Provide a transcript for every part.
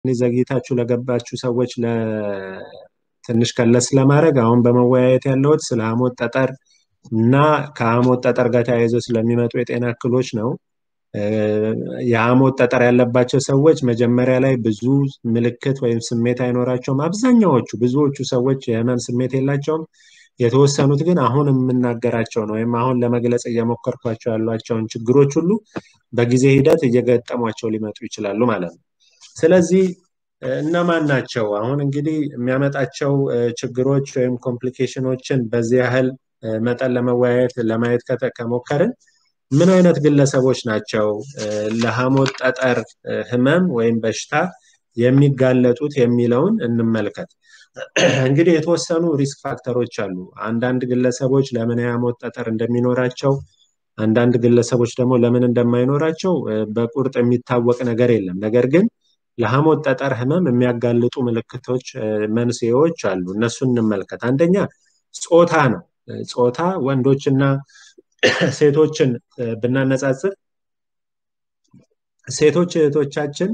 ዘግይታችሁ ለገባችሁ ሰዎች ትንሽ ከለስ ለማድረግ አሁን በመወያየት ያለሁት ስለ ሐሞት ጠጠር እና ከሐሞት ጠጠር ጋር ተያይዞ ስለሚመጡ የጤና እክሎች ነው። የሐሞት ጠጠር ያለባቸው ሰዎች መጀመሪያ ላይ ብዙ ምልክት ወይም ስሜት አይኖራቸውም። አብዛኛዎቹ ብዙዎቹ ሰዎች የህመም ስሜት የላቸውም። የተወሰኑት ግን አሁን የምናገራቸውን ወይም አሁን ለመግለጽ እየሞከርኳቸው ያሏቸውን ችግሮች ሁሉ በጊዜ ሂደት እየገጠሟቸው ሊመጡ ይችላሉ ማለት ነው። ስለዚህ እነማን ናቸው? አሁን እንግዲህ የሚያመጣቸው ችግሮች ወይም ኮምፕሊኬሽኖችን በዚህ ያህል መጠን ለመወያየት ለማየት ከሞከርን ምን አይነት ግለሰቦች ናቸው ለሐሞት ጠጠር ህመም ወይም በሽታ የሚጋለጡት የሚለውን እንመልከት። እንግዲህ የተወሰኑ ሪስክ ፋክተሮች አሉ። አንዳንድ ግለሰቦች ለምን የሐሞት ጠጠር እንደሚኖራቸው፣ አንዳንድ ግለሰቦች ደግሞ ለምን እንደማይኖራቸው በቁርጥ የሚታወቅ ነገር የለም። ነገር ግን ለሐሞት ጠጠር ህመም የሚያጋልጡ ምልክቶች፣ መንስኤዎች አሉ። እነሱን እንመልከት። አንደኛ ጾታ ነው። ጾታ ወንዶችና ሴቶችን ብናነጻጽር ሴቶች እህቶቻችን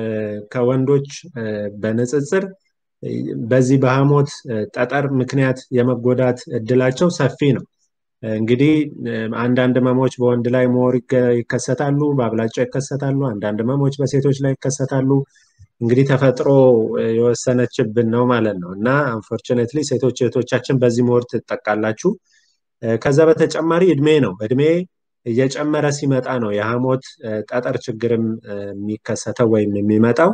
ከወንዶች በንጽጽር በዚህ በሐሞት ጠጠር ምክንያት የመጎዳት እድላቸው ሰፊ ነው። እንግዲህ አንዳንድ ህመሞች በወንድ ላይ ሞር ይከሰታሉ፣ በአብላጫው ይከሰታሉ። አንዳንድ ህመሞች በሴቶች ላይ ይከሰታሉ። እንግዲህ ተፈጥሮ የወሰነችብን ነው ማለት ነው እና አንፎርቹኔትሊ ሴቶች እህቶቻችን በዚህ ሞር ትጠቃላችሁ። ከዛ በተጨማሪ እድሜ ነው። እድሜ እየጨመረ ሲመጣ ነው የሐሞት ጠጠር ችግርም የሚከሰተው ወይም የሚመጣው።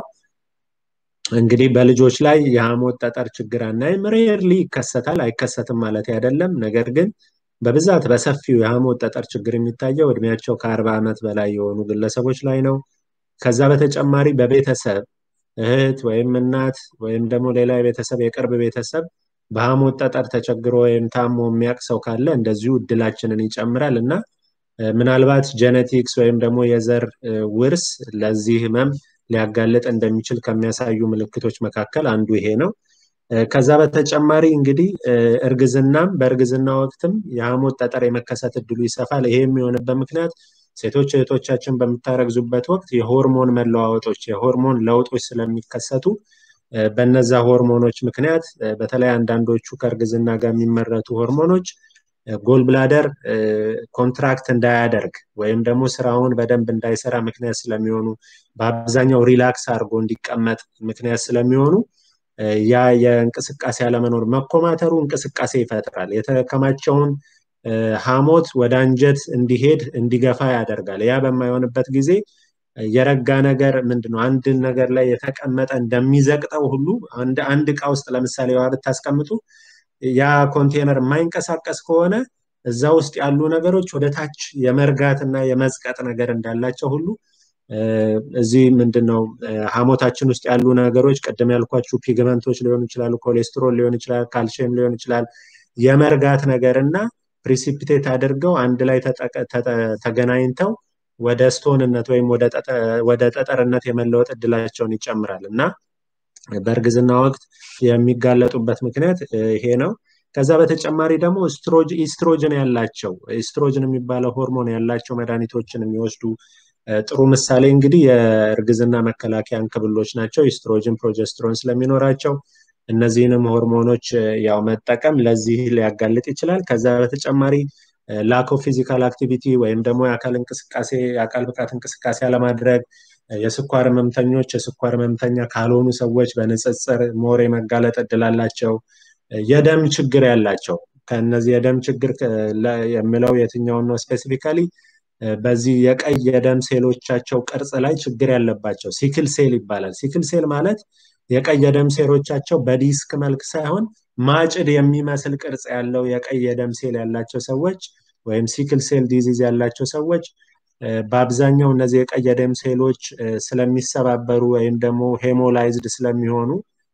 እንግዲህ በልጆች ላይ የሐሞት ጠጠር ችግር አናይም። ሬርሊ ይከሰታል፣ አይከሰትም ማለት አይደለም። ነገር ግን በብዛት በሰፊው የሐሞት ጠጠር ችግር የሚታየው እድሜያቸው ከአርባ ዓመት በላይ የሆኑ ግለሰቦች ላይ ነው። ከዛ በተጨማሪ በቤተሰብ እህት ወይም እናት ወይም ደግሞ ሌላ የቤተሰብ የቅርብ ቤተሰብ በሐሞት ጠጠር ተቸግሮ ወይም ታሞ የሚያውቅ ሰው ካለ እንደዚሁ እድላችንን ይጨምራል እና ምናልባት ጄኔቲክስ ወይም ደግሞ የዘር ውርስ ለዚህ ህመም ሊያጋልጥ እንደሚችል ከሚያሳዩ ምልክቶች መካከል አንዱ ይሄ ነው። ከዛ በተጨማሪ እንግዲህ እርግዝናም በእርግዝና ወቅትም የሐሞት ጠጠር የመከሰት እድሉ ይሰፋል። ይሄ የሚሆንበት ምክንያት ሴቶች እህቶቻችን በምታረግዙበት ወቅት የሆርሞን መለዋወጦች የሆርሞን ለውጦች ስለሚከሰቱ በነዛ ሆርሞኖች ምክንያት በተለይ አንዳንዶቹ ከእርግዝና ጋር የሚመረቱ ሆርሞኖች ጎልብላደር ኮንትራክት እንዳያደርግ ወይም ደግሞ ስራውን በደንብ እንዳይሰራ ምክንያት ስለሚሆኑ በአብዛኛው ሪላክስ አድርጎ እንዲቀመጥ ምክንያት ስለሚሆኑ ያ የእንቅስቃሴ አለመኖር መኮማተሩ እንቅስቃሴ ይፈጥራል። የተከማቸውን ሐሞት ወደ አንጀት እንዲሄድ እንዲገፋ ያደርጋል። ያ በማይሆንበት ጊዜ የረጋ ነገር ምንድነው አንድን ነገር ላይ የተቀመጠ እንደሚዘቅጠው ሁሉ አንድ እቃ ውስጥ ለምሳሌ ውሃ ብታስቀምጡ ያ ኮንቴነር የማይንቀሳቀስ ከሆነ እዛ ውስጥ ያሉ ነገሮች ወደ ታች የመርጋት እና የመዝቀጥ ነገር እንዳላቸው ሁሉ እዚህ ምንድነው ሐሞታችን ውስጥ ያሉ ነገሮች ቅድም ያልኳችሁ ፒግመንቶች ሊሆኑ ይችላሉ፣ ኮሌስትሮል ሊሆን ይችላል፣ ካልሽየም ሊሆን ይችላል። የመርጋት ነገር እና ፕሪሲፒቴት አድርገው አንድ ላይ ተገናኝተው ወደ ስቶንነት ወይም ወደ ጠጠርነት የመለወጥ እድላቸውን ይጨምራል እና በእርግዝና ወቅት የሚጋለጡበት ምክንያት ይሄ ነው። ከዛ በተጨማሪ ደግሞ ኢስትሮጅን ያላቸው ኢስትሮጅን የሚባለው ሆርሞን ያላቸው መድኃኒቶችን የሚወስዱ ጥሩ ምሳሌ እንግዲህ የእርግዝና መከላከያ እንክብሎች ናቸው። ኢስትሮጅን፣ ፕሮጀስትሮን ስለሚኖራቸው እነዚህንም ሆርሞኖች ያው መጠቀም ለዚህ ሊያጋልጥ ይችላል። ከዛ በተጨማሪ ላክ ኦፍ ፊዚካል አክቲቪቲ ወይም ደግሞ የአካል እንቅስቃሴ የአካል ብቃት እንቅስቃሴ አለማድረግ የስኳር ህመምተኞች የስኳር ህመምተኛ ካልሆኑ ሰዎች በንጽጽር ሞር የመጋለጥ እድል አላቸው። የደም ችግር ያላቸው ከነዚህ የደም ችግር የሚለው የትኛውን ነው ስፔሲፊካሊ በዚህ የቀይ የደም ሴሎቻቸው ቅርጽ ላይ ችግር ያለባቸው ሲክል ሴል ይባላል። ሲክል ሴል ማለት የቀይ የደም ሴሎቻቸው በዲስክ መልክ ሳይሆን ማጭድ የሚመስል ቅርጽ ያለው የቀይ የደም ሴል ያላቸው ሰዎች ወይም ሲክል ሴል ዲዚዝ ያላቸው ሰዎች በአብዛኛው እነዚህ የቀይ የደም ሴሎች ስለሚሰባበሩ ወይም ደግሞ ሄሞላይዝድ ስለሚሆኑ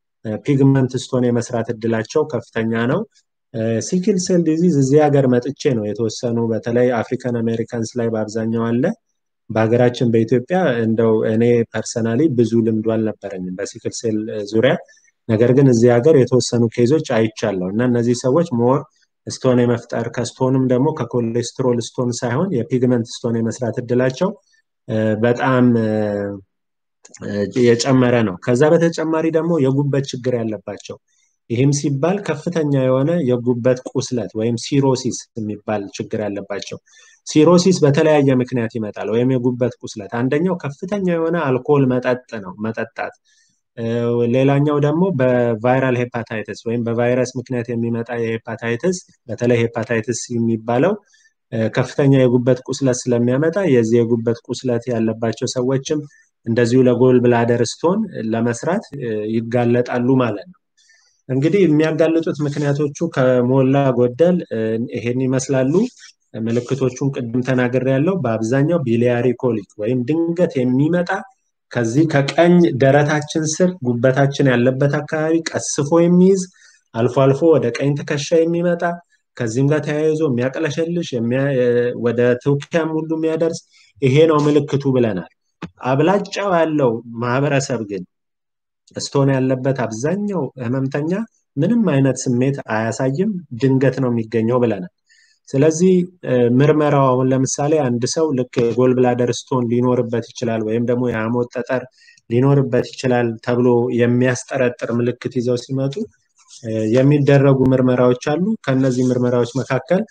ፒግመንት ስቶን የመስራት እድላቸው ከፍተኛ ነው። ሲክል ሴል ዲዚዝ እዚህ ሀገር መጥቼ ነው የተወሰኑ በተለይ አፍሪካን አሜሪካንስ ላይ በአብዛኛው አለ። በሀገራችን በኢትዮጵያ እንደው እኔ ፐርሰናሊ ብዙ ልምዱ አልነበረኝም በሲክል ሴል ዙሪያ። ነገር ግን እዚህ ሀገር የተወሰኑ ኬዞች አይቻለሁ እና እነዚህ ሰዎች ሞር ስቶን የመፍጠር ከስቶንም ደግሞ ከኮሌስትሮል ስቶን ሳይሆን የፒግመንት ስቶን የመስራት እድላቸው በጣም የጨመረ ነው። ከዛ በተጨማሪ ደግሞ የጉበት ችግር ያለባቸው ይህም ሲባል ከፍተኛ የሆነ የጉበት ቁስለት ወይም ሲሮሲስ የሚባል ችግር ያለባቸው ሲሮሲስ በተለያየ ምክንያት ይመጣል። ወይም የጉበት ቁስለት አንደኛው ከፍተኛ የሆነ አልኮል መጠጥ ነው መጠጣት። ሌላኛው ደግሞ በቫይራል ሄፓታይትስ ወይም በቫይረስ ምክንያት የሚመጣ የሄፓታይትስ በተለይ ሄፓታይትስ የሚባለው ከፍተኛ የጉበት ቁስለት ስለሚያመጣ የዚህ የጉበት ቁስለት ያለባቸው ሰዎችም እንደዚሁ ለጎል ብላደር ስቶን ለመስራት ይጋለጣሉ ማለት ነው። እንግዲህ የሚያጋልጡት ምክንያቶቹ ከሞላ ጎደል ይሄን ይመስላሉ። ምልክቶቹን ቅድም ተናግሬ ያለው በአብዛኛው ቢሊያሪ ኮሊክ ወይም ድንገት የሚመጣ ከዚህ ከቀኝ ደረታችን ስር ጉበታችን ያለበት አካባቢ ቀስፎ የሚይዝ አልፎ አልፎ ወደ ቀኝ ትከሻ የሚመጣ ከዚህም ጋር ተያይዞ የሚያቅለሸልሽ ወደ ትውኪያም ሁሉ የሚያደርስ ይሄ ነው ምልክቱ ብለናል። አብላጫው ያለው ማህበረሰብ ግን ስቶን ያለበት አብዛኛው ህመምተኛ ምንም አይነት ስሜት አያሳይም፣ ድንገት ነው የሚገኘው ብለናል። ስለዚህ ምርመራው አሁን ለምሳሌ አንድ ሰው ልክ የጎል ብላደር ስቶን ሊኖርበት ይችላል ወይም ደግሞ የሐሞት ጠጠር ሊኖርበት ይችላል ተብሎ የሚያስጠረጥር ምልክት ይዘው ሲመጡ የሚደረጉ ምርመራዎች አሉ። ከነዚህ ምርመራዎች መካከል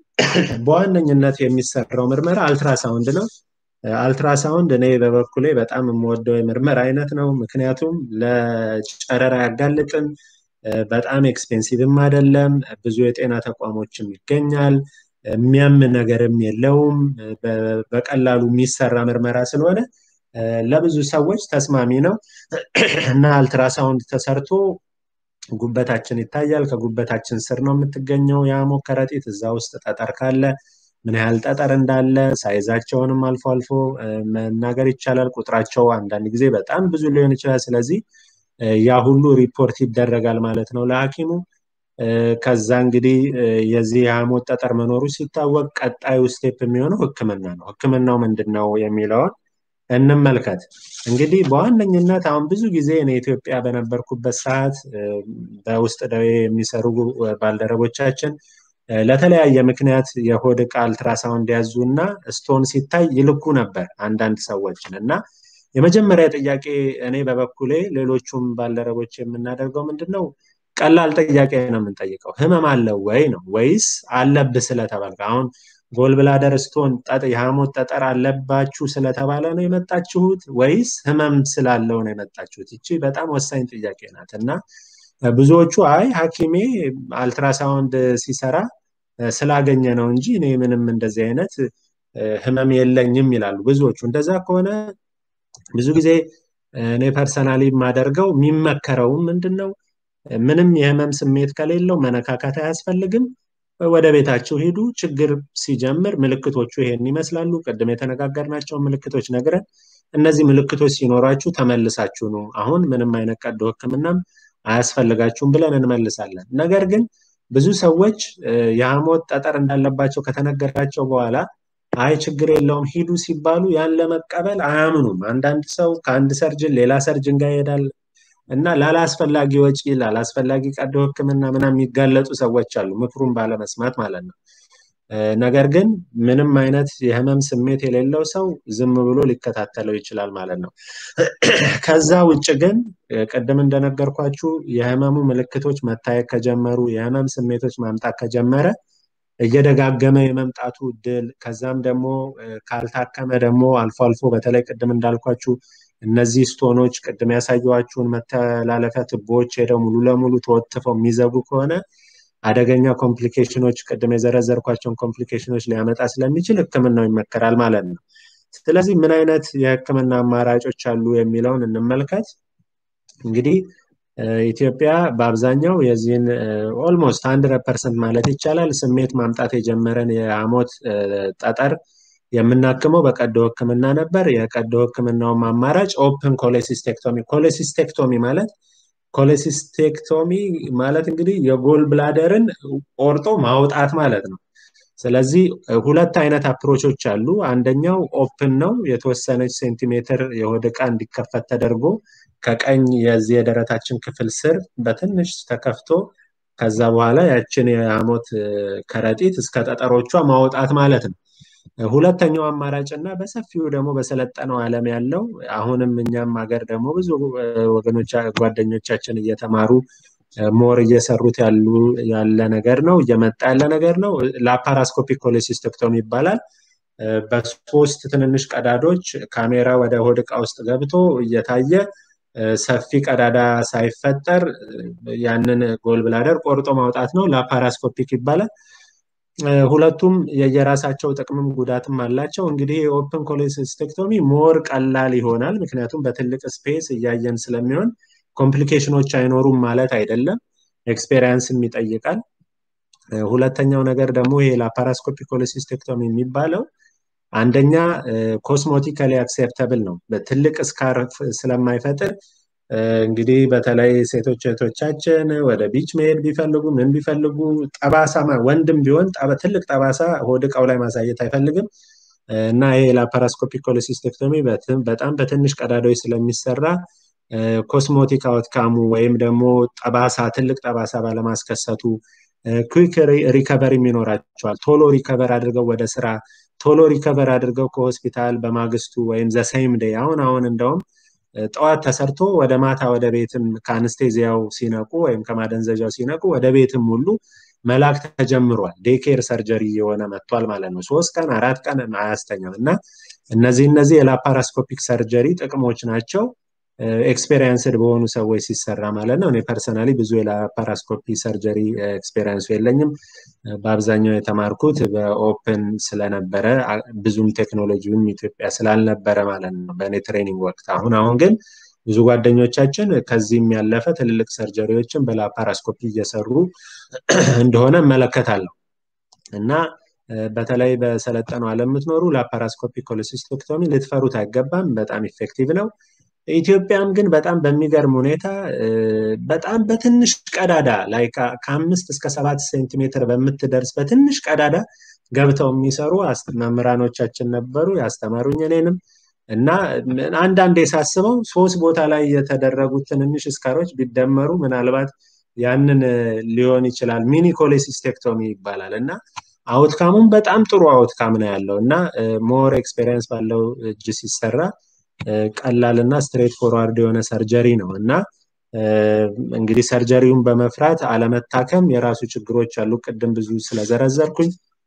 በዋነኝነት የሚሰራው ምርመራ አልትራሳውንድ ነው። አልትራሳውንድ እኔ በበኩሌ በጣም የምወደው የምርመራ አይነት ነው። ምክንያቱም ለጨረራ አያጋልጥም፣ በጣም ኤክስፔንሲቭም አይደለም፣ ብዙ የጤና ተቋሞችም ይገኛል፣ የሚያም ነገርም የለውም። በቀላሉ የሚሰራ ምርመራ ስለሆነ ለብዙ ሰዎች ተስማሚ ነው እና አልትራሳውንድ ተሰርቶ ጉበታችን ይታያል። ከጉበታችን ስር ነው የምትገኘው የሐሞት ከረጢት። እዛ ውስጥ ጠጠር ካለ ምን ያህል ጠጠር እንዳለ ሳይዛቸውንም አልፎ አልፎ መናገር ይቻላል። ቁጥራቸው አንዳንድ ጊዜ በጣም ብዙ ሊሆን ይችላል። ስለዚህ ያ ሁሉ ሪፖርት ይደረጋል ማለት ነው ለሐኪሙ። ከዛ እንግዲህ የዚህ የሐሞት ጠጠር መኖሩ ሲታወቅ ቀጣዩ ስቴፕ የሚሆነው ሕክምና ነው። ሕክምናው ምንድን ነው የሚለውን እንመልከት። እንግዲህ በዋነኝነት አሁን ብዙ ጊዜ እኔ ኢትዮጵያ በነበርኩበት ሰዓት በውስጥ ደዌ የሚሰሩ ባልደረቦቻችን ለተለያየ ምክንያት የሆድ ዕቃ አልትራሳውንድ ያዙ እና ስቶን ሲታይ ይልኩ ነበር አንዳንድ ሰዎችን እና የመጀመሪያ ጥያቄ እኔ በበኩሌ ሌሎቹም ባልደረቦች የምናደርገው ምንድን ነው ቀላል ጥያቄ ነው የምንጠይቀው ህመም አለው ወይ ነው ወይስ አለብህ ስለተባልክ አሁን ጎልብላደር ስቶን የሐሞት ጠጠር አለባችሁ ስለተባለ ነው የመጣችሁት ወይስ ህመም ስላለው ነው የመጣችሁት? ይቺ በጣም ወሳኝ ጥያቄ ናት እና ብዙዎቹ አይ ሐኪሜ አልትራሳውንድ ሲሰራ ስላገኘ ነው እንጂ እኔ ምንም እንደዚህ አይነት ህመም የለኝም ይላሉ ብዙዎቹ። እንደዛ ከሆነ ብዙ ጊዜ እኔ ፐርሰናሊ የማደርገው የሚመከረውም ምንድን ነው ምንም የህመም ስሜት ከሌለው መነካካት አያስፈልግም። ወደ ቤታችሁ ሂዱ። ችግር ሲጀምር ምልክቶቹ ይሄን ይመስላሉ። ቅድም የተነጋገርናቸው ምልክቶች ነግረን እነዚህ ምልክቶች ሲኖራችሁ ተመልሳችሁ ነው አሁን ምንም አይነት ቀዶ ህክምናም አያስፈልጋችሁም ብለን እንመልሳለን። ነገር ግን ብዙ ሰዎች የሐሞት ጠጠር እንዳለባቸው ከተነገራቸው በኋላ አይ ችግር የለውም ሂዱ ሲባሉ ያን ለመቀበል አያምኑም። አንዳንድ ሰው ከአንድ ሰርጅን ሌላ ሰርጅን ጋር ይሄዳል እና ላላስፈላጊ ወጪ ላላስፈላጊ ቀዶ ህክምና ምናምን የሚጋለጡ ሰዎች አሉ፣ ምክሩን ባለመስማት ማለት ነው። ነገር ግን ምንም አይነት የህመም ስሜት የሌለው ሰው ዝም ብሎ ሊከታተለው ይችላል ማለት ነው። ከዛ ውጭ ግን ቅድም እንደነገርኳችሁ የህመሙ ምልክቶች መታየት ከጀመሩ የህመም ስሜቶች ማምጣት ከጀመረ እየደጋገመ የመምጣቱ እድል ከዛም ደግሞ ካልታከመ ደግሞ አልፎ አልፎ በተለይ ቅድም እንዳልኳችሁ እነዚህ ስቶኖች ቅድም ያሳየኋችሁን መተላለፊያ ትቦዎች ሄደው ሙሉ ለሙሉ ተወትፈው የሚዘጉ ከሆነ አደገኛ ኮምፕሊኬሽኖች ቅድም የዘረዘርኳቸውን ኮምፕሊኬሽኖች ሊያመጣ ስለሚችል ህክምናው ይመከራል ማለት ነው። ስለዚህ ምን አይነት የህክምና አማራጮች አሉ የሚለውን እንመልከት። እንግዲህ ኢትዮጵያ በአብዛኛው የዚህን ኦልሞስት አንድረድ ፐርሰንት ማለት ይቻላል ስሜት ማምጣት የጀመረን የሐሞት ጠጠር የምናክመው በቀዶ ህክምና ነበር። የቀዶ ህክምናውም አማራጭ ኦፕን ኮሌሲስቴክቶሚ። ኮሌሲስቴክቶሚ ማለት ኮሌሲስቴክቶሚ ማለት እንግዲህ የጎል ብላደርን ቆርጦ ማውጣት ማለት ነው። ስለዚህ ሁለት አይነት አፕሮቾች አሉ። አንደኛው ኦፕን ነው። የተወሰነች ሴንቲሜትር የሆድ ዕቃ እንዲከፈት ተደርጎ ከቀኝ የዚህ የደረታችን ክፍል ስር በትንሽ ተከፍቶ ከዛ በኋላ ያችን የሐሞት ከረጢት እስከ ጠጠሮቿ ማውጣት ማለት ነው። ሁለተኛው አማራጭ እና በሰፊው ደግሞ በሰለጠነው ዓለም ያለው አሁንም እኛም ሀገር ደግሞ ብዙ ወገኖች ጓደኞቻችን እየተማሩ ሞር እየሰሩት ያሉ ያለ ነገር ነው እየመጣ ያለ ነገር ነው ላፓራስኮፒክ ኮሌሲስቴክቶሚ ይባላል በሶስት ትንንሽ ቀዳዶች ካሜራ ወደ ሆድ ዕቃ ውስጥ ገብቶ እየታየ ሰፊ ቀዳዳ ሳይፈጠር ያንን ጎል ብላደር ቆርጦ ማውጣት ነው ላፓራስኮፒክ ይባላል ሁለቱም የየራሳቸው ጥቅምም ጉዳትም አላቸው እንግዲህ የኦፕን ኮሌሲስቴክቶሚ ሞር ቀላል ይሆናል ምክንያቱም በትልቅ ስፔስ እያየን ስለሚሆን ኮምፕሊኬሽኖች አይኖሩም ማለት አይደለም ኤክስፔሪንስም ይጠይቃል ሁለተኛው ነገር ደግሞ ይሄ ላፓራስኮፒክ ኮሌሲስቴክቶሚ የሚባለው አንደኛ ኮስሞቲካሊ አክሴፕተብል ነው በትልቅ ስካርፍ ስለማይፈጥር እንግዲህ በተለይ ሴቶች እህቶቻችን ወደ ቢች መሄድ ቢፈልጉ ምን ቢፈልጉ ጠባሳ ወንድም ቢሆን ትልቅ ጠባሳ ሆድ እቃው ላይ ማሳየት አይፈልግም እና ይሄ ላፓራስኮፒክ ኮሌሲስቴክቶሚ በጣም በትንሽ ቀዳዳዎች ስለሚሰራ ኮስሞቲክ አውትካሙ ወይም ደግሞ ጠባሳ ትልቅ ጠባሳ ባለማስከሰቱ ኩዊክ ሪከቨሪም ይኖራቸዋል ቶሎ ሪከቨር አድርገው ወደ ስራ ቶሎ ሪከቨር አድርገው ከሆስፒታል በማግስቱ ወይም ዘሰይም ደይ አሁን አሁን እንደውም ጠዋት ተሰርቶ ወደ ማታ ወደ ቤትም ከአንስቴዚያው ሲነቁ ወይም ከማደንዘዣው ሲነቁ ወደ ቤትም ሁሉ መላክ ተጀምሯል ዴኬር ሰርጀሪ የሆነ መጥቷል ማለት ነው ሶስት ቀን አራት ቀን አያስተኛም እና እነዚህ እነዚህ የላፓራስኮፒክ ሰርጀሪ ጥቅሞች ናቸው ኤክስፔሪንስድ በሆኑ ሰዎች ሲሰራ ማለት ነው እኔ ፐርሰናሊ ብዙ የላፓራስኮፒ ሰርጀሪ ኤክስፔሪንሱ የለኝም በአብዛኛው የተማርኩት በኦፕን ስለነበረ ብዙም ቴክኖሎጂውም ኢትዮጵያ ስላልነበረ ማለት ነው በእኔ ትሬኒንግ ወቅት አሁን አሁን ግን ብዙ ጓደኞቻችን ከዚህም ያለፈ ትልልቅ ሰርጀሪዎችን በላፓራስኮፒ እየሰሩ እንደሆነ እመለከታለሁ እና በተለይ በሰለጠነው ዓለም የምትኖሩ ላፓራስኮፒክ ኮሌሲስቶክቶሚ ልትፈሩት አይገባም በጣም ኢፌክቲቭ ነው ኢትዮጵያም ግን በጣም በሚገርም ሁኔታ በጣም በትንሽ ቀዳዳ ላይ ከአምስት እስከ ሰባት ሴንቲሜትር በምትደርስ በትንሽ ቀዳዳ ገብተው የሚሰሩ መምህራኖቻችን ነበሩ ያስተማሩኝ እኔንም እና አንዳንድ የሳስበው ሶስት ቦታ ላይ የተደረጉት ትንንሽ እስካሮች ቢደመሩ ምናልባት ያንን ሊሆን ይችላል ሚኒ ኮሌሲስቴክቶሚ ይባላል እና አውትካሙም በጣም ጥሩ አውትካም ነው ያለው እና ሞር ኤክስፔሪንስ ባለው እጅ ሲሰራ ቀላል እና ስትሬት ፎርዋርድ የሆነ ሰርጀሪ ነው እና እንግዲህ ሰርጀሪውን በመፍራት አለመታከም የራሱ ችግሮች አሉ ቅድም ብዙ ስለዘረዘርኩኝ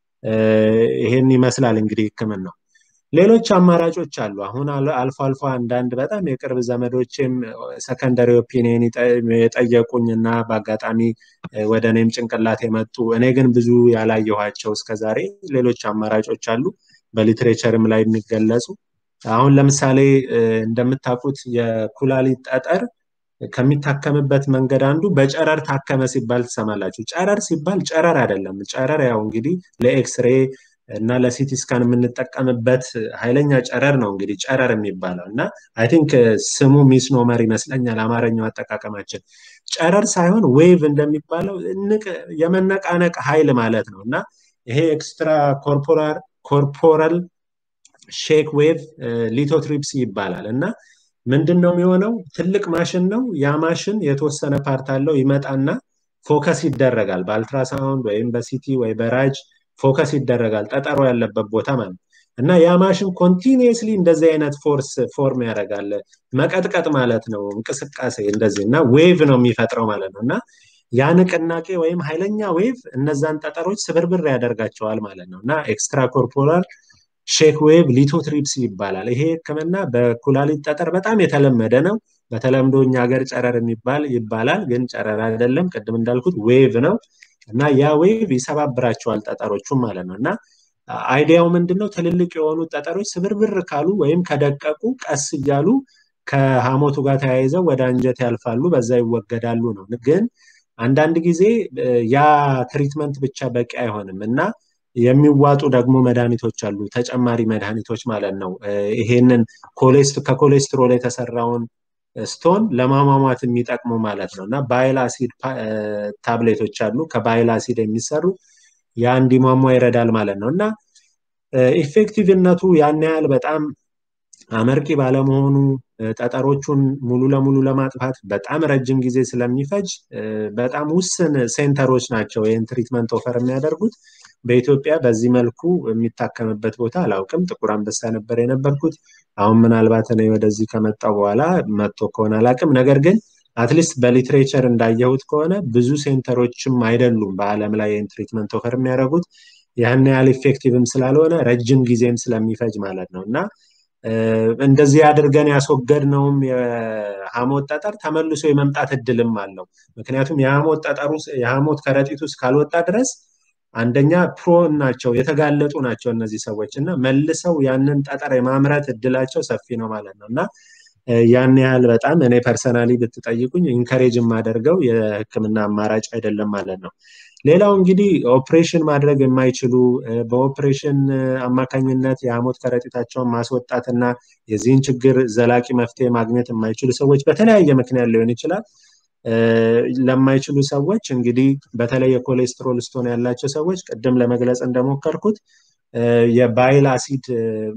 ይሄን ይመስላል እንግዲህ ህክምን ነው ሌሎች አማራጮች አሉ አሁን አልፎ አልፎ አንዳንድ በጣም የቅርብ ዘመዶችም ሰከንደሪ ኦፒኒየን የጠየቁኝ እና በአጋጣሚ ወደ እኔም ጭንቅላት የመጡ እኔ ግን ብዙ ያላየኋቸው እስከዛሬ ሌሎች አማራጮች አሉ በሊትሬቸርም ላይ የሚገለጹ አሁን ለምሳሌ እንደምታውቁት የኩላሊት ጠጠር ከሚታከምበት መንገድ አንዱ በጨረር ታከመ ሲባል ትሰማላችሁ ጨረር ሲባል ጨረር አይደለም ጨረር ያው እንግዲህ ለኤክስሬ እና ለሲቲ ስካን የምንጠቀምበት ኃይለኛ ጨረር ነው እንግዲህ ጨረር የሚባለው እና አይ ቲንክ ስሙ ሚስኖመር ይመስለኛል አማርኛው አጠቃቀማችን ጨረር ሳይሆን ዌቭ እንደሚባለው የመነቃነቅ ኃይል ማለት ነው እና ይሄ ኤክስትራ ኮርፖራል ሼክ ዌቭ ሊቶትሪፕሲ ይባላል እና ምንድን ነው የሚሆነው ትልቅ ማሽን ነው ያ ማሽን የተወሰነ ፓርት አለው ይመጣና ፎከስ ይደረጋል በአልትራሳውንድ ወይም በሲቲ ወይ በራጅ ፎከስ ይደረጋል ጠጠሮ ያለበት ቦታ ማለት እና ያ ማሽን ኮንቲኒየስሊ እንደዚህ አይነት ፎርስ ፎርም ያደርጋል መቀጥቀጥ ማለት ነው እንቅስቃሴ እንደዚህ እና ዌቭ ነው የሚፈጥረው ማለት ነው እና ያ ንቅናቄ ወይም ኃይለኛ ዌቭ እነዛን ጠጠሮች ስብርብር ያደርጋቸዋል ማለት ነው እና ኤክስትራ ኮርፖራል ሼክ ዌቭ ሊቶትሪፕሲ ይባላል ይሄ ህክምና በኩላሊት ጠጠር በጣም የተለመደ ነው በተለምዶ እኛ ሀገር ጨረር የሚባል ይባላል ግን ጨረር አይደለም ቅድም እንዳልኩት ዌቭ ነው እና ያ ዌቭ ይሰባብራቸዋል ጠጠሮቹም ማለት ነው እና አይዲያው ምንድነው ትልልቅ የሆኑ ጠጠሮች ስብርብር ካሉ ወይም ከደቀቁ ቀስ እያሉ ከሐሞቱ ጋር ተያይዘው ወደ አንጀት ያልፋሉ በዛ ይወገዳሉ ነው ግን አንዳንድ ጊዜ ያ ትሪትመንት ብቻ በቂ አይሆንም እና የሚዋጡ ደግሞ መድኃኒቶች አሉ ተጨማሪ መድኃኒቶች ማለት ነው ይሄንን ከኮሌስትሮል የተሰራውን ስቶን ለማሟሟት የሚጠቅሙ ማለት ነው እና ባይል አሲድ ታብሌቶች አሉ ከባይል አሲድ የሚሰሩ ያ እንዲሟሟ ይረዳል ማለት ነው እና ኢፌክቲቭነቱ ያን ያህል በጣም አመርቂ ባለመሆኑ ጠጠሮቹን ሙሉ ለሙሉ ለማጥፋት በጣም ረጅም ጊዜ ስለሚፈጅ በጣም ውስን ሴንተሮች ናቸው ይህን ትሪትመንት ኦፈር የሚያደርጉት በኢትዮጵያ በዚህ መልኩ የሚታከምበት ቦታ አላውቅም። ጥቁር አንበሳ ነበር የነበርኩት። አሁን ምናልባት እኔ ወደዚህ ከመጣው በኋላ መጥቶ ከሆነ አላውቅም። ነገር ግን አትሊስት በሊትሬቸር እንዳየሁት ከሆነ ብዙ ሴንተሮችም አይደሉም በዓለም ላይ ይህን ትሪትመንት ኦፈር የሚያደርጉት ያን ያህል ኢፌክቲቭም ስላልሆነ ረጅም ጊዜም ስለሚፈጅ ማለት ነው እና እንደዚህ አድርገን ያስወገድነውም የሐሞት ጠጠር ተመልሶ የመምጣት እድልም አለው። ምክንያቱም የሐሞት ጠጠሩ የሐሞት ከረጢቱ እስካልወጣ ድረስ አንደኛ ፕሮን ናቸው፣ የተጋለጡ ናቸው እነዚህ ሰዎች እና መልሰው ያንን ጠጠር የማምረት እድላቸው ሰፊ ነው ማለት ነው እና ያን ያህል በጣም እኔ ፐርሰናሊ ብትጠይቁኝ ኢንከሬጅ የማደርገው የህክምና አማራጭ አይደለም ማለት ነው። ሌላው እንግዲህ ኦፕሬሽን ማድረግ የማይችሉ በኦፕሬሽን አማካኝነት የሐሞት ከረጢታቸውን ማስወጣትና የዚህን ችግር ዘላቂ መፍትሄ ማግኘት የማይችሉ ሰዎች በተለያየ ምክንያት ሊሆን ይችላል። ለማይችሉ ሰዎች እንግዲህ በተለይ የኮሌስትሮል ስቶን ያላቸው ሰዎች ቅድም ለመግለጽ እንደሞከርኩት የባይል አሲድ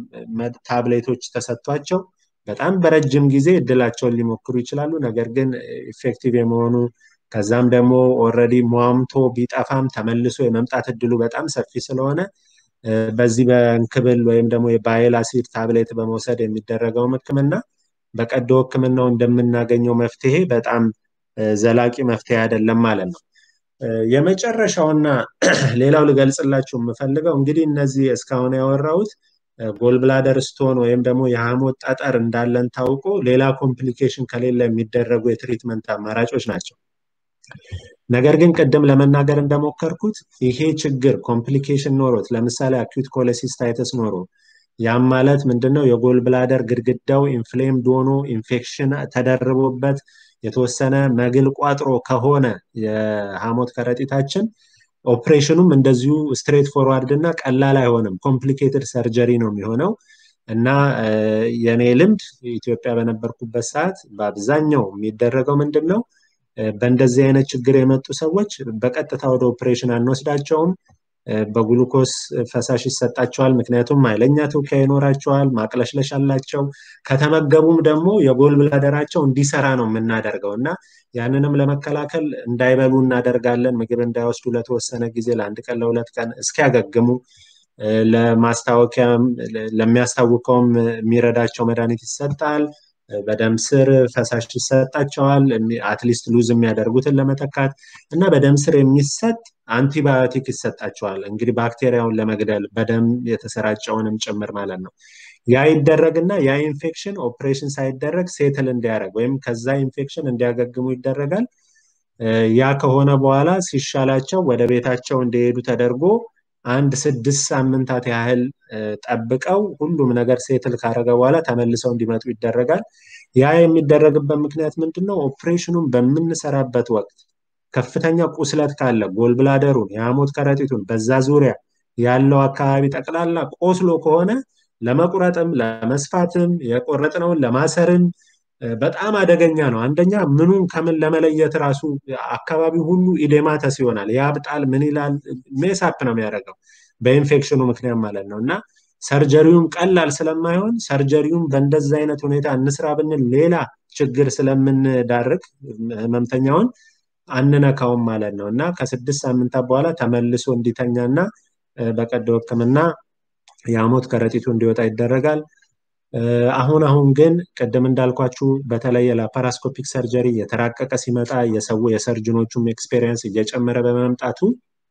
ታብሌቶች ተሰጥቷቸው በጣም በረጅም ጊዜ እድላቸውን ሊሞክሩ ይችላሉ። ነገር ግን ኢፌክቲቭ የመሆኑ ከዛም ደግሞ ኦልሬዲ ሟምቶ ቢጠፋም ተመልሶ የመምጣት እድሉ በጣም ሰፊ ስለሆነ በዚህ በእንክብል ወይም ደግሞ የባይል አሲድ ታብሌት በመውሰድ የሚደረገውም ህክምና በቀዶ ህክምናው እንደምናገኘው መፍትሄ በጣም ዘላቂ መፍትሄ አይደለም ማለት ነው። የመጨረሻውና ሌላው ልገልጽላችሁ የምፈልገው እንግዲህ እነዚህ እስካሁን ያወራሁት ጎልብላደር ስቶን ወይም ደግሞ የሐሞት ጠጠር እንዳለን ታውቆ ሌላ ኮምፕሊኬሽን ከሌለ የሚደረጉ የትሪትመንት አማራጮች ናቸው። ነገር ግን ቅድም ለመናገር እንደሞከርኩት ይሄ ችግር ኮምፕሊኬሽን ኖሮት ለምሳሌ አኪዩት ኮለሲስታይተስ ኖሮ ያም ማለት ምንድነው የጎል ብላደር ግድግዳው ኢንፍሌምድ ሆኖ ኢንፌክሽን ተደርቦበት የተወሰነ መግል ቋጥሮ ከሆነ የሐሞት ከረጢታችን ኦፕሬሽኑም እንደዚሁ ስትሬት ፎርዋርድ እና ቀላል አይሆንም። ኮምፕሊኬትድ ሰርጀሪ ነው የሚሆነው እና የኔ ልምድ ኢትዮጵያ በነበርኩበት ሰዓት በአብዛኛው የሚደረገው ምንድን ነው በእንደዚህ አይነት ችግር የመጡ ሰዎች በቀጥታ ወደ ኦፕሬሽን አንወስዳቸውም። በግሉኮስ ፈሳሽ ይሰጣቸዋል። ምክንያቱም ኃይለኛ ትውኪያ ይኖራቸዋል፣ ማቅለሽለሽ አላቸው። ከተመገቡም ደግሞ የጎል ብላደራቸው እንዲሰራ ነው የምናደርገው እና ያንንም ለመከላከል እንዳይበሉ እናደርጋለን። ምግብ እንዳይወስዱ ለተወሰነ ጊዜ ለአንድ ቀን ለሁለት ቀን እስኪያገግሙ ለማስታወቂያ ለሚያስታውቀውም የሚረዳቸው መድኃኒት ይሰጣል። በደም ስር ፈሳሽ ይሰጣቸዋል። አትሊስት ሉዝ የሚያደርጉትን ለመተካት እና በደም ስር የሚሰጥ አንቲባዮቲክ ይሰጣቸዋል። እንግዲህ ባክቴሪያውን ለመግደል በደም የተሰራጨውንም ጭምር ማለት ነው። ያ ይደረግና ያ ኢንፌክሽን ኦፕሬሽን ሳይደረግ ሴትል እንዲያደርግ ወይም ከዛ ኢንፌክሽን እንዲያገግሙ ይደረጋል። ያ ከሆነ በኋላ ሲሻላቸው ወደ ቤታቸው እንዲሄዱ ተደርጎ አንድ ስድስት ሳምንታት ያህል ጠብቀው ሁሉም ነገር ሴትል ካረገ በኋላ ተመልሰው እንዲመጡ ይደረጋል። ያ የሚደረግበት ምክንያት ምንድን ነው? ኦፕሬሽኑን በምንሰራበት ወቅት ከፍተኛ ቁስለት ካለ ጎልብላደሩን፣ የሐሞት ከረጢቱን በዛ ዙሪያ ያለው አካባቢ ጠቅላላ ቆስሎ ከሆነ ለመቁረጥም ለመስፋትም የቆረጥነውን ለማሰርም በጣም አደገኛ ነው። አንደኛ ምኑን ከምን ለመለየት ራሱ አካባቢ ሁሉ ኢዴማተስ ይሆናል፣ ያብጣል፣ ምን ይላል፣ ሜሳፕ ነው የሚያደርገው በኢንፌክሽኑ ምክንያት ማለት ነው እና ሰርጀሪውም ቀላል ስለማይሆን ሰርጀሪውም በእንደዚ አይነት ሁኔታ እንስራ ብንል ሌላ ችግር ስለምንዳርግ ህመምተኛውን አንነካውም ማለት ነው እና ከስድስት ሳምንታት በኋላ ተመልሶ እንዲተኛና በቀዶ ህክምና የሐሞት ከረጢቱ እንዲወጣ ይደረጋል። አሁን አሁን ግን ቅድም እንዳልኳችሁ በተለይ የላፓራስኮፒክ ሰርጀሪ የተራቀቀ ሲመጣ የሰው የሰርጅኖቹም ኤክስፔሪየንስ እየጨመረ በመምጣቱ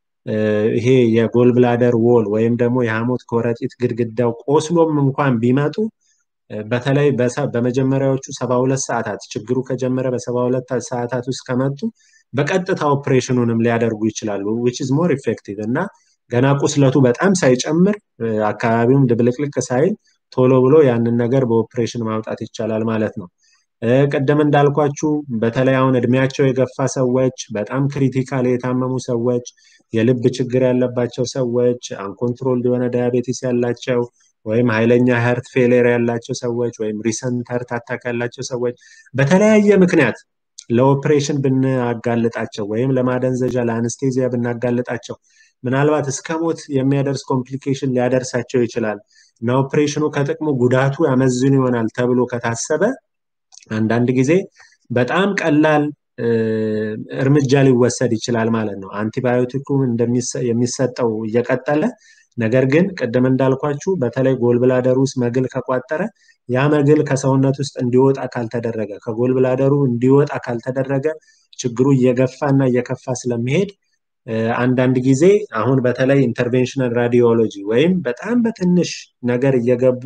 ይሄ የጎል ብላደር ዎል ወይም ደግሞ የሐሞት ከረጢት ግድግዳው ቆስሎም እንኳን ቢመጡ በተለይ በመጀመሪያዎቹ ሰባ ሁለት ሰዓታት ችግሩ ከጀመረ በሰባ ሁለት ሰዓታት ውስጥ ከመጡ በቀጥታ ኦፕሬሽኑንም ሊያደርጉ ይችላሉ ዊች ኢዝ ሞር ኢፌክቲቭ እና ገና ቁስለቱ በጣም ሳይጨምር አካባቢውም ድብልቅልቅ ሳይል ቶሎ ብሎ ያንን ነገር በኦፕሬሽን ማውጣት ይቻላል ማለት ነው። ቅድም እንዳልኳችሁ በተለይ አሁን እድሜያቸው የገፋ ሰዎች፣ በጣም ክሪቲካል የታመሙ ሰዎች፣ የልብ ችግር ያለባቸው ሰዎች፣ አንኮንትሮል የሆነ ዳያቤቲስ ያላቸው ወይም ኃይለኛ ሀርት ፌሌር ያላቸው ሰዎች ወይም ሪሰንት ሀርት አታክ ያላቸው ሰዎች በተለያየ ምክንያት ለኦፕሬሽን ብናጋልጣቸው ወይም ለማደንዘዣ ለአንስቴዚያ ብናጋልጣቸው ምናልባት እስከ ሞት የሚያደርስ ኮምፕሊኬሽን ሊያደርሳቸው ይችላል እና ኦፕሬሽኑ ከጥቅሙ ጉዳቱ ያመዝን ይሆናል ተብሎ ከታሰበ አንዳንድ ጊዜ በጣም ቀላል እርምጃ ሊወሰድ ይችላል ማለት ነው። አንቲባዮቲኩ የሚሰጠው እየቀጠለ ነገር ግን ቅድም እንዳልኳችሁ በተለይ ጎልብላደር ውስጥ መግል ከቋጠረ ያ መግል ከሰውነት ውስጥ እንዲወጣ ካልተደረገ ከጎልብላደሩ እንዲወጣ ካልተደረገ ችግሩ እየገፋ እና እየከፋ ስለሚሄድ አንዳንድ ጊዜ አሁን በተለይ ኢንተርቬንሽናል ራዲዮሎጂ ወይም በጣም በትንሽ ነገር እየገቡ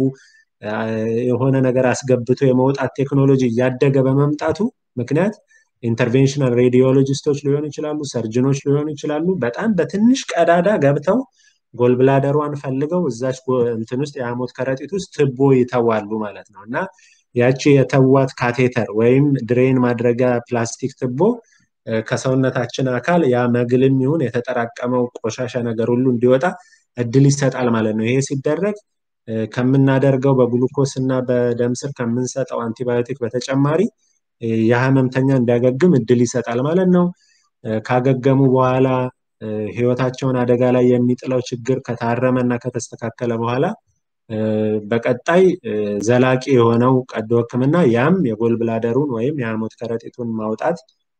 የሆነ ነገር አስገብቶ የመውጣት ቴክኖሎጂ እያደገ በመምጣቱ ምክንያት ኢንተርቬንሽናል ሬዲዮሎጂስቶች ሊሆኑ ይችላሉ፣ ሰርጅኖች ሊሆኑ ይችላሉ። በጣም በትንሽ ቀዳዳ ገብተው ጎልብላደሯን ፈልገው እዛች እንትን ውስጥ የሐሞት ከረጢት ውስጥ ትቦ ይተዋሉ ማለት ነው እና ያቺ የተዋት ካቴተር ወይም ድሬን ማድረጊያ ፕላስቲክ ትቦ ከሰውነታችን አካል ያ መግልም ይሁን የተጠራቀመው ቆሻሻ ነገር ሁሉ እንዲወጣ እድል ይሰጣል ማለት ነው። ይሄ ሲደረግ ከምናደርገው በግሉኮስ እና በደም ስር ከምንሰጠው አንቲባዮቲክ በተጨማሪ የህመምተኛ እንዲያገግም እድል ይሰጣል ማለት ነው። ካገገሙ በኋላ ህይወታቸውን አደጋ ላይ የሚጥለው ችግር ከታረመ እና ከተስተካከለ በኋላ በቀጣይ ዘላቂ የሆነው ቀዶ ህክምና ያም የጎልብላደሩን ወይም የሐሞት ከረጢቱን ማውጣት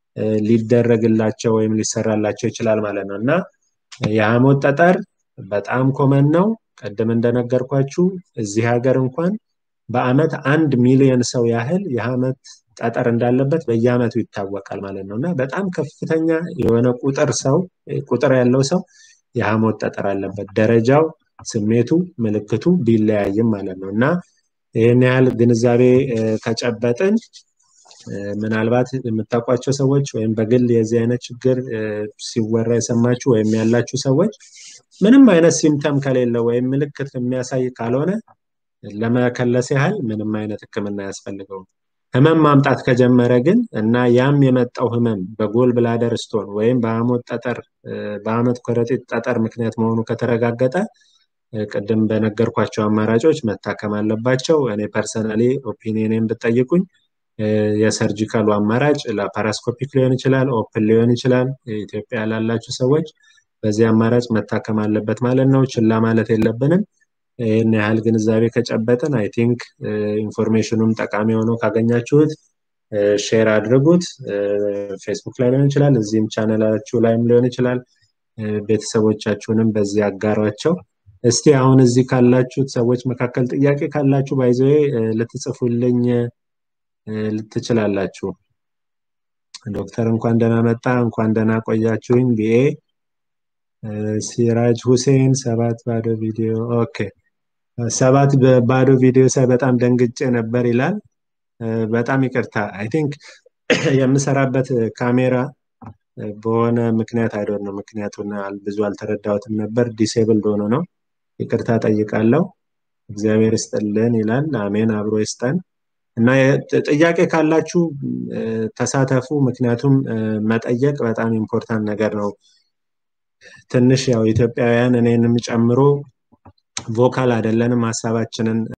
ሊደረግላቸው ወይም ሊሰራላቸው ይችላል ማለት ነው እና የሐሞት ጠጠር በጣም ኮመን ነው። ቅድም እንደነገርኳችሁ እዚህ ሀገር እንኳን በአመት አንድ ሚሊዮን ሰው ያህል የሐሞት ጠጠር እንዳለበት በየአመቱ ይታወቃል ማለት ነው እና በጣም ከፍተኛ የሆነ ቁጥር ሰው ቁጥር ያለው ሰው የሐሞት ጠጠር አለበት። ደረጃው፣ ስሜቱ፣ ምልክቱ ቢለያይም ማለት ነው እና ይህን ያህል ግንዛቤ ከጨበጥን ምናልባት የምታውቋቸው ሰዎች ወይም በግል የዚህ አይነት ችግር ሲወራ የሰማችሁ ወይም ያላችሁ ሰዎች ምንም አይነት ሲምተም ከሌለው ወይም ምልክት የሚያሳይ ካልሆነ ለመከለስ ያህል ምንም አይነት ህክምና አያስፈልገውም። ህመም ማምጣት ከጀመረ ግን እና ያም የመጣው ህመም በጎል ብላደር ስቶን ወይም በሐሞት ጠጠር በሐሞት ከረጢት ጠጠር ምክንያት መሆኑ ከተረጋገጠ ቅድም በነገርኳቸው አማራጮች መታከም አለባቸው። እኔ ፐርሰናሊ ኦፒኒየን ብጠይቁኝ የሰርጂካሉ አማራጭ ላፓራስኮፒክ ሊሆን ይችላል፣ ኦፕን ሊሆን ይችላል። ኢትዮጵያ ላላችሁ ሰዎች በዚህ አማራጭ መታከም አለበት ማለት ነው። ችላ ማለት የለብንም። ይህን ያህል ግንዛቤ ከጨበጥን አይ ቲንክ ኢንፎርሜሽኑም ጠቃሚ ሆኖ ካገኛችሁት ሼር አድርጉት። ፌስቡክ ላይ ሊሆን ይችላል፣ እዚህም ቻነላችሁ ላይም ሊሆን ይችላል። ቤተሰቦቻችሁንም በዚህ አጋሯቸው። እስቲ አሁን እዚህ ካላችሁት ሰዎች መካከል ጥያቄ ካላችሁ ባይዘዌ ልትጽፉልኝ ልትችላላችሁ። ዶክተር እንኳን ደህና መጣ፣ እንኳን ደህና ቆያችሁኝ። ቢኤ ሲራጅ ሁሴን ሰባት ባዶ ቪዲዮ ኦኬ፣ ሰባት ባዶ ቪዲዮ ሳይ በጣም ደንግጬ ነበር ይላል። በጣም ይቅርታ። አይ ቲንክ የምሰራበት ካሜራ በሆነ ምክንያት አይዶን ነው ምክንያቱን ብዙ አልተረዳሁትም ነበር። ዲሴብልድ ሆኖ ነው። ይቅርታ ጠይቃለሁ። እግዚአብሔር ይስጥልን ይላል። አሜን፣ አብሮ ይስጠን። እና ጥያቄ ካላችሁ ተሳተፉ። ምክንያቱም መጠየቅ በጣም ኢምፖርታንት ነገር ነው። ትንሽ ያው ኢትዮጵያውያን እኔንም ጨምሮ ቮካል አይደለንም ሀሳባችንን